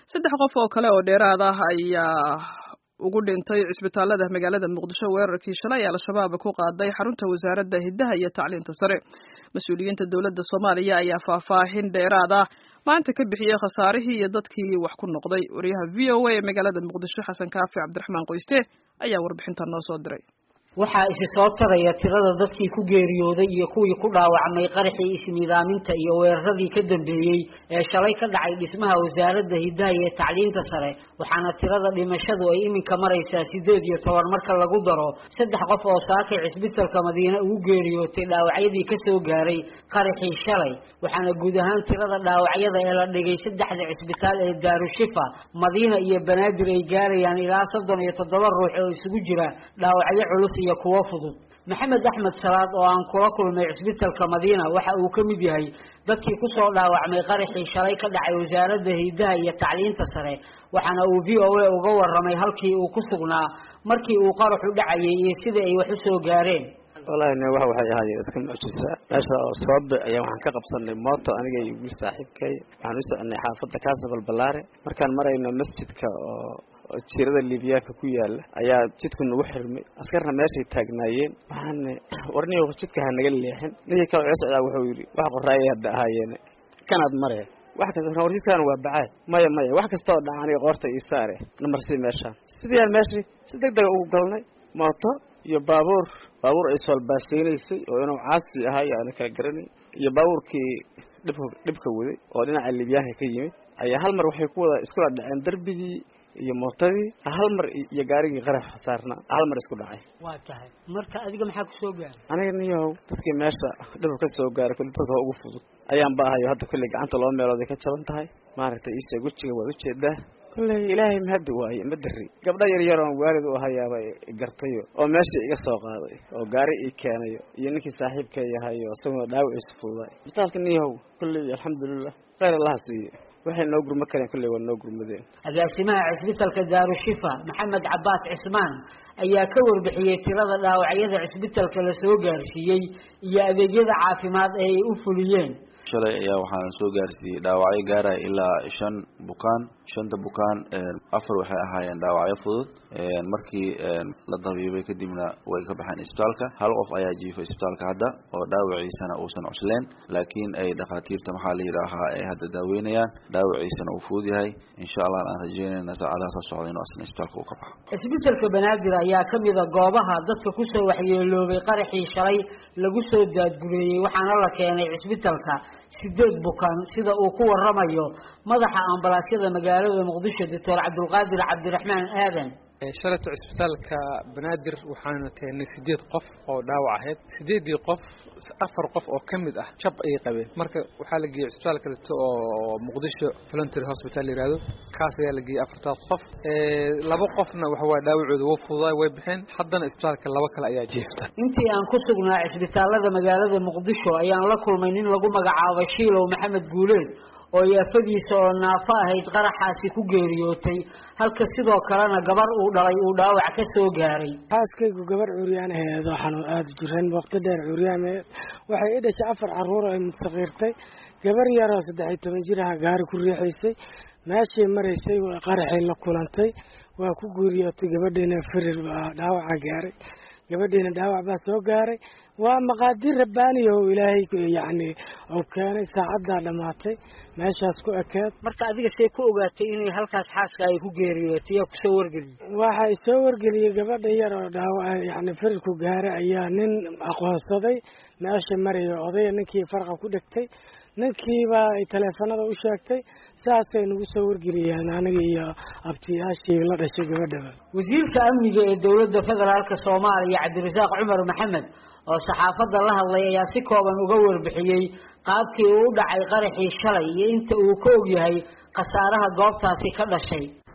saddex qof oo kale oo dheeraad ah ayaa ugu dhintay cisbitaalada magaalada muqdisho weerarkii shalay al-shabaab ku qaaday xarunta wasaaradda hiddaha iyo tacliinta sare mas-uuliyiinta dowladda soomaaliya ayaa faahfaahin dheeraad ah maanta ka bixiyey khasaarihii iyo dadkii wax ku noqday wariyaha v o a ee magaalada muqdisho xasan kaafi cabdiraxmaan qoyste ayaa warbixintan noo soo diray waxaa isi soo taraya tirada dadkii ku geeriyooday iyo kuwii ku dhaawacmay qaraxii isniidaaminta iyo weeraradii ka dambeeyey ee shalay ka dhacay dhismaha wasaaradda hiddaha iyo tacliinta sare waxaana tirada dhimashadu ay iminka maraysaa sideed iyo toban marka lagu daro saddex qof oo saakay cisbitalka madiine ugu geeriyootay dhaawacyadii kasoo gaaray qaraxii shalay waxaana guud ahaan tirada dhaawacyada ee la dhigay saddexda cisbitaal ee daarushifa madiina iyo banaadir ay gaarayaan ilaa soddon iyo toddoba ruux oo isugu jira dhaawacyo culus iyo kuwo fudud maxamed axmed salaad oo aan kula kulmay cisbitalka madiina waxa uu ka mid yahay dadkii kusoo dhaawacmay qaraxii shalay ka dhacay wasaaradda hiddaha iyo tacliinta sare waxaana uu v o a uga waramay halkii uu ku sugnaa markii uu qaraxu dhacayay iyo sidai ay wax u soo gaareen wallaahi ne wax waxay ahaayeen iska mucjisa meesha oo soobe ayaa waxaan ka qabsanay mooto aniga iyo wiil saaxiibkay waxaan u soconay xaafadda kaasabal ballaare markaan marayno masjidka oo jiirada libiyaanka ku yaala ayaa jidku nagu xirmay askarna meeshay taagnaayeen waxaana warniyo jidka ha naga leexin ninkii kale oo socdaa wuxuu yidhi wax qoraayay hadda ahaayeene kanaad mare wax kasta war jidkaan waa bacaad maya maya wax kasta oo dhaca aniga qoorta ii saare namarsii meeshaan sidii aan meeshii si deg dega ugu galnay mooto iyo baabuur baabuur ay soolbaaseynaysay oo inuu caasi ahaa iyo aana kala garanay iyo baabuurkii dhibka dhibka waday oo dhinaca libyaanka ka yimid ayaa hal mar waxay ku wada iskula dhaceen darbigii iyo mootadii hal mar iyo gaarigii qarax saarna hal mar isku dhacay waa tahay marka adiga maxaa kusoo gaaray aniga niyahow dadkii meesha dhibka ka soo gaaray kulli dadka ugu fudud ayaan ba ahayo hadda kulley gacanta laba meelood ay ka jaban tahay maaragtay iisheeg wejiga waad ujeedaa kulley ilaahay mahadi waaye ma dari gabdha yar yar oon waalid u ahayaaba gartayo oo meesha iga soo qaaday oo gaari ii keenayo iyo ninkii saaxiibka yahayo isaguna dhaawaciisa fududaay isbitaalka niyahow kulley alxamdulilah kheyr allaha siiyo waxay noo gurma kareen kulley waa noo gurmadeen agaasimaha cisbitalka daarushifa maxamed cabaas cismaan ayaa ka warbixiyey tirada dhaawacyada cisbitalka la soo gaarsiiyey iyo adeegyada caafimaad ee ay u fuliyeen shalay ayaa waxaan soo gaarsiiyey dhaawacyo gaaraya ilaa shan bukaan shanta bukaan afar waxay ahaayeen dhaawacyo fudud markii la dabiibay kadibna way ka baxeen isbitaalka hal qof ayaa jiifay isbitaalka hadda oo dhaawaciisana uusan cusleen laakiin ay dhakhaatiirta maxaa la yidhaahaa ay hadda daaweynayaan dhaawaciisana uu fudud yahay insha allah aan rajeynayna saacadaha soo socda inuu asna isbitaalka uu ka baxo cisbitalka banaadir ayaa kamid a goobaha dadka kusoo waxyeeloobay qaraxii shalay lagu soo daadgureeyey waxaana la keenay cisbitalka sideed bukaan sida uu ku waramayo madaxa ambalaasyada magaalada muqdisho doctor cabdulqaadir cabdiraxmaan aadan shalayto cisbitaalka banaadir waxaanu keenay sideed qof oo dhaawac ahayd sideedii qof afar qof oo ka mid ah jab ayay qabeen marka waxaa la geeyey cisbitaal kaleto oo muqdisho voluntary hospital la yihahdo kaas ayaa la geeyey afartaas qof laba qofna waxawaaye dhaawacooda wa fududaay way baxeen haddana isbitaalka laba kale ayaa jeefta intii aan ku sugnaa cisbitaalada magaalada muqdisho ayaan la kulmay nin lagu magacaabo shiilow maxamed guuleed oo yaafadiisa oo naafo ahayd qaraxaasi ku geeriyootay halka sidoo kalena gabar uu dhalay uu dhaawac ka soo gaaray xaaskaygu gabar curyaan aheed oo xanuun aada jiran waqti dheer curyaan aheed waxay i dhashay afar caruur ay mudsaqiirtay gabar yaroo saddex iyo toban jir aha gaari ku riixaysay meeshay maraysay qaraxay la kulantay waa ku geeriyootay gabadhiina firir dhaawaca gaaray gabadhiina dhaawac baa soo gaaray waa maqaadir rabbaaniya oo ilaahay yacni uu keenay saacaddaa dhammaatay meeshaas ku ekeed marka adiga see ku ogaatay inay halkaas xaaska ay ku geeriyootay yaa kusoo wargeliyey waxa i soo wargeliyey gabadha yar oo dhaawac yacni firirku gaaray ayaa nin aqoonsaday meesha maraya odaya ninkii farqa ku dhegtay ninkiibaa ay taleefanada u sheegtay saasay nagu soo wargeliyeen aniga iyo abtiyaashii la dhashay gabadhaba wasiirka amniga ee dowladda federaalka soomaaliya cabdirasaaq cumar maxamed oo saxaafadda la hadlay ayaa si kooban uga warbixiyey qaabkii uu u dhacay qaraxii shalay iyo inta uu ka og yahay khasaaraha goobtaasi ka dhashay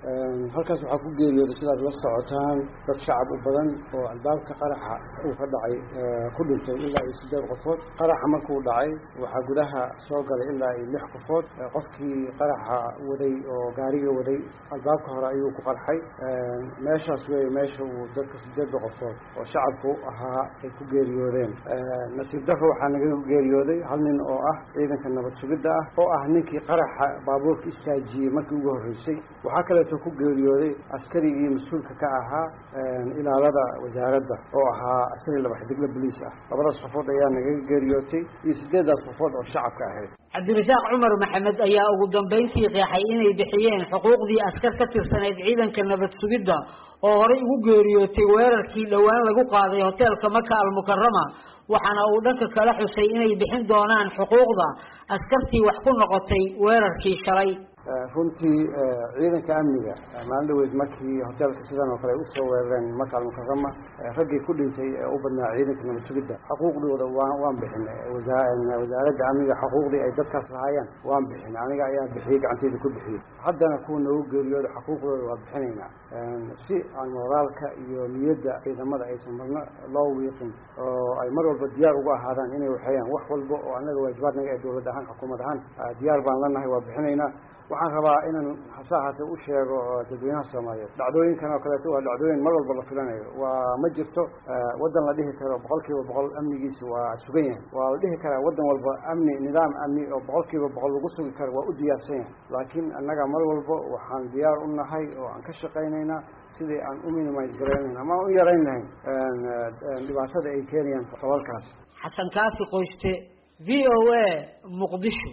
halkaas waxaa ku geeriyooday sidaad la socotaan dad shacab u badan oo albaabka qaraxa uu ka dhacay ku dhintay ilaa iyo sideed qofood qaraxa markuu dhacay waxaa gudaha soo galay ilaa iyo lix qofood qofkii qaraxa waday oo gaariga waday albaabka hore ayuu ku qarxay meeshaas wey meesha uu dadka sideedda qofood oo shacabku ahaa ay ku geeriyoodeen nasiib daro waxaa naga geeriyooday hal nin oo ah ciidanka nabad sugidda ah oo ah ninkii qaraxa baabuurka istaajiyey markii ugu horreysay waxaa kaleeto ku geeriyooday askarigii mas-uulka ka ahaa ilaalada wasaaradda oo ahaa askari laba xidigla boliis ah labadaas qofood ayaa nagaga geeriyootay iyo sideeddaas qofood oo shacabka ahayd cabdirasaaq cumar maxamed ayaa ugu dambayntii qeexay inay bixiyeen xuquuqdii askar ka tirsanayd ciidanka nabad sugidda oo horey ugu geeriyootay weerarkii dhowaan lagu qaaday hoteelka maka almukarama waxaana uu dhanka kala xusay inay bixin doonaan xuquuqda askartii wax ku noqotay weerarkii shalay runtii ciidanka amniga maalin dhaweyd markii hoteelka sidan oo kale ay usoo weerareen maka almukarama raggii ku dhintay ee u badnaa ciidanka nabad sugidda xuquuqdooda waa waan bixinay wasaaradda amniga xuquuqdii ay dadkaas lahaayeen waan bixinay aniga ayaa bixiyey gacanteyda ku bixiyey haddana kuwa noogu geeriyooda xuquuqdooda waa bixinaynaa si aan moraalka iyo niyadda ciidamada aysan marna loo wiiqin oo ay mar walba diyaar ugu ahaadaan inay waxeeyaan wax walba oo annaga waajibaadnaga ee dowlad ahaan xukuumad ahaan diyaar baan lanahay waa bixinaynaa waxaan rabaa inaan hase ahaatee u sheego dadweynaha soomaaliyeed dhacdooyinkan oo kaleeto waa dhacdooyin mar walba la filanayo waa ma jirto waddan la dhihi karo boqol kiiba boqol amnigiisa waa sugan yahay waa la dhihi karaa waddan walba amni nidaam amni oo boqol kiiba boqol lagu sugi karo waa u diyaarsan yahay laakiin annaga mar walba waxaan diyaar u nahay oo aan ka shaqaynaynaa sidii aan u minimise garaynayn ama aan u yarayn lahayn dhibaatada ay keenayaan falalkaas xasan kaafi qoyste v o a muqdisho